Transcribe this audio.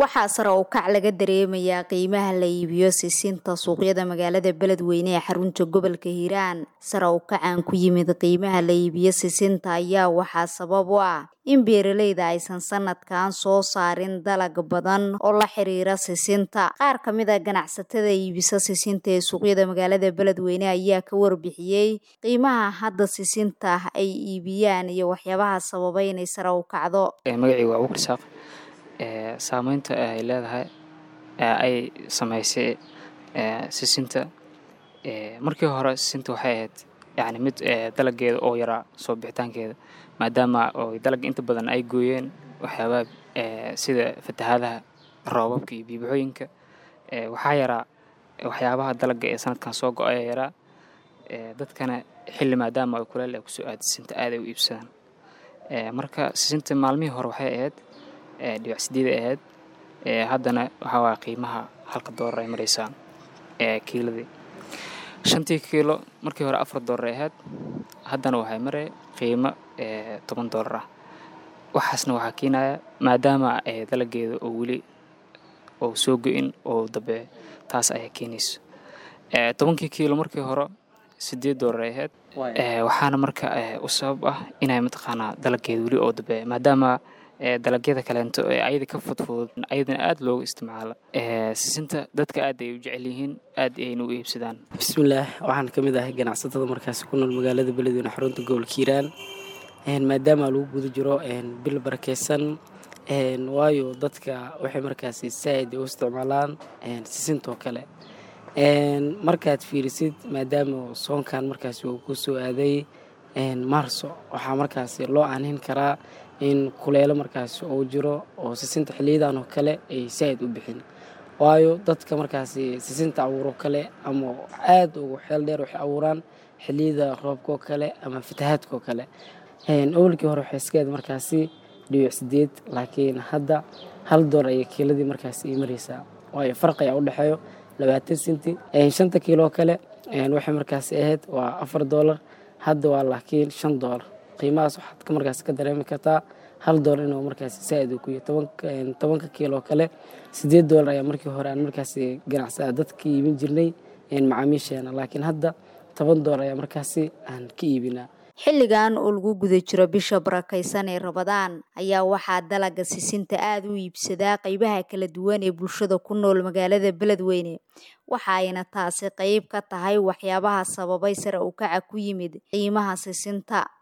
waxaa sare u kac laga dareemayaa qiimaha la iibiyo sisinta suuqyada magaalada beledweyne ee xarunta gobolka hiiraan sare u kacan ku yimid qiimaha la iibiyo sisinta ayaa waxaa sabab u ah in beeraleyda aysan sanadkan soo saarin dalag badan oo la xiriira sisinta qaar ka mid a ganacsatada iibisa sisinta ee suuqyada magaalada beledweyne ayaa ka warbixiyey qiimaha hadda sisinta ay iibiyaan iyo waxyaabaha sababay inay sare u kacdo magacayga waa abuukar isaaq saameynta ay leedahay ay sameysay sisinta markii hore sisinta waxay ahayd yani mid dalageeda oo yaraa soo bixitaankeeda maadaama oo dalagga inta badan ay gooyeen waxyaabaha sida fatahaadaha roobabka iyo biibixooyinka waxaa yaraa waxyaabaha dalagga ee sanadkan soo go-aya yaraa dadkana xilli maadaama ay kuleel ay kusoo aada sisinta aad ay u iibsadaan marka sisinta maalmihii hore waxay ahayd dhibac sideeda ahayd haddana waxaa waaya qiimaha halka doolar ay mareysaa kiiladii shantii kiilo markii hore afar doolar ay ahayd haddana waxay marey qiimo toban doolar ah waxaasna waxaa keenaya maadaama dalageeda oo weli oo soo go-in oo dambe taas ayaa keenayso tobankii kiilo markii hore sideed doolar ay ahayd waxaana marka u sabab ah inay mataqaanaa dalageeda weli oo dambe maadaama dalagyada kaleento ee ayada ka fudfudud ayadana aada loogu isticmaalo sisinta dadka aad ay u jecel yihiin aad ayna u iibsadaan bismillaah waxaan ka mid ahay ganacsatada markaasi ku nool magaalada beledweyne xarunta gobolka hiiraan maadaama lagu guda jiro bil barakeysan waayo dadka waxay markaasi saaid u isticmaalaan sisintoo kale markaad fiirisid maadaama soonkan markaasi uu ku soo aaday maarso waxaa markaasi loo aanhin karaa in kuleelo markaasi uu jiro oo sisinta xiliyadan oo kale ay saaid u bixin waayo dadka markaasi sisinta abuuro kale ama aada ugu xeel dheer waxay abuuraan xiliyada roobkaoo kale ama fatahaadkaoo kale awalkii hore waxay iska aad markaasi dhibic sideed laakiin hadda hal door ayay kiiladii markaasi ii mareysaa waayo farqi ayaa u dhexeeyo labaatan senti shanta kiiloo kale waxay markaasi ahayd waa afar doolar hadda waa laakiin shan doolar qiimahaas waxaad markaasi ka dareemi kartaa hal doolar inuu markaasi saaid uu ku yahy tobanka kiiloo kale sideed doolar ayaa markii hore aan markaasi ganacsaa dadka iibin jirnay macaamiisheena laakiin hadda toban doolar ayaa markaasi aan ka iibinaa xilligan oo lagu guda jiro bisha barakaysan ee rabadaan ayaa waxaa dalaga sisinta aada u iibsadaa qeybaha kala duwan ee bulshada ku nool magaalada beledweyne waxa ayna taasi qeyb ka tahay waxyaabaha sababay sare u kaca ku yimid qiimaha sisinta